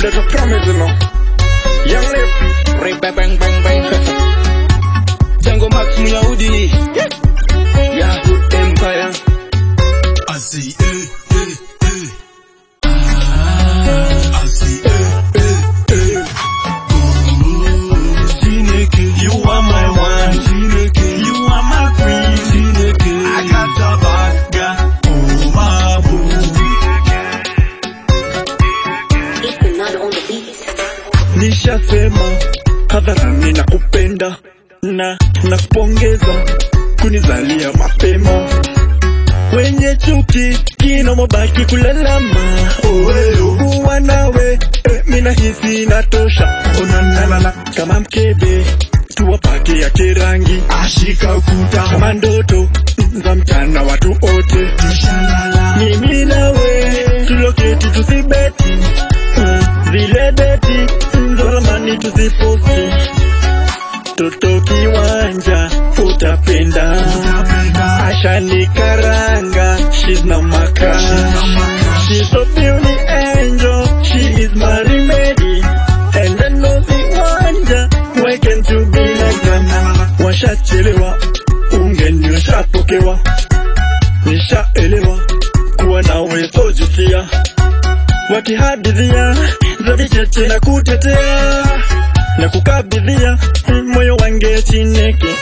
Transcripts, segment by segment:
Mleta promise you know. Young Lip, Ray bang bang bang bang. Django Max Muyahudi. Yahoo Empire. I see, eh, eh, eh. Ah, I see, eh, eh, eh. Ooh, Chineke, you are my one. Chineke, you are my queen. Chineke, I got a bad guy. Oh, my boo. It's the nut on the beat. Nishasema hadharani na kupenda na nakupongeza kunizalia mapema. Wenye chuki kina mabaki kulalama, oweyo kuwa nawe eh, mina hisi natosha. Onanalala kama mkebe tuwapake ya kirangi, Ashika ukuta. kama ndoto za mchana watu wote Shalala. mimi nawe tuloketi tusibeti mm, zile beti za zamani tuziposti toto kiwanja utapenda Napenda. ashani karanga she's na maka she's so beauty angel she is my remedy and I know the wonder why can't you be like them washachelewa ungeni washapokewa nishaelewa kuwa nawe sojutia wakihadithia za vicheche na kutetea na kukabidhia moyo wange chineke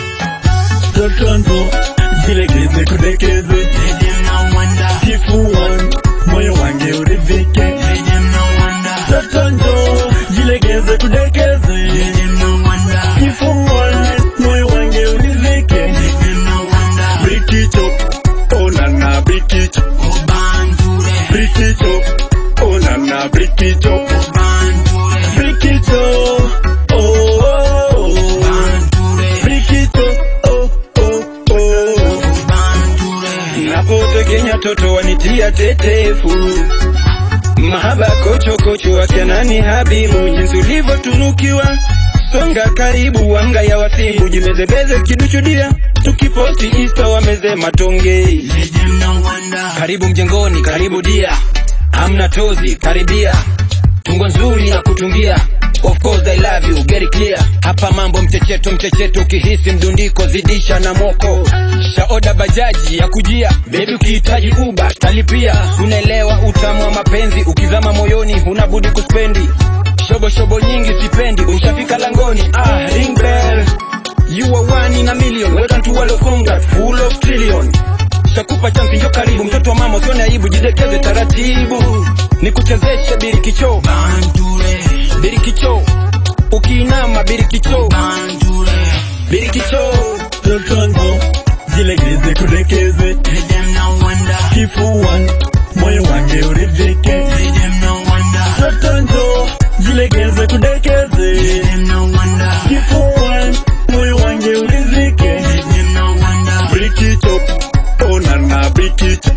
totonzo jilegeze kudekeze Let them no wonder. kifuan moyo wange uridhike Let them no wonder. totonzo jilegeze kudekeze Let them no wonder. kifuan moyo wange uridhike Let them no wonder. brikicho onana brikicho Obanture. brikicho onana brikicho Obanture. brikicho oh, oh, oh. Obanture. brikicho oh, oh, oh. Obanture. napotegenya toto wanitia tetefu mahaba kochokocho akanani habibu jinsi ulivyotunukiwa songa karibu wanga ya wasibu jimezebeze kiduchudia tukiposti insta wameze matonge Let them no wonder. karibu mjengoni karibu dia hamna tozi karibia tungo nzuri na kutungia of course i love you very clear hapa mambo mchecheto mchecheto ukihisi mdundiko zidisha na moko shaoda bajaji ya kujia bebi ukihitaji uba talipia unaelewa utamu wa mapenzi ukizama moyoni huna budi kuspendi shobo shobo nyingi sipendi ushafika langoni ah ring bell you are one in a million welcome to world of congrats full of trillion Shakupa chansi njo karibu mtoto wa mama usione aibu jidekeze taratibu nikuchezeshe birikicho Banture. birikicho ukiinama birikicho Banture. birikicho totonzo jilegeze kudekeze Let them no wonder. kifuan moyo wange uridhike Let them no wonder. totonzo jilegeze kudekeze Let them no wonder. kifuan moyo wange uridhike Let them no wonder. brikicho onana brikicho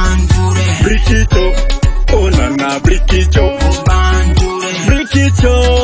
Obanture. brikicho onana brikicho Obanture. brikicho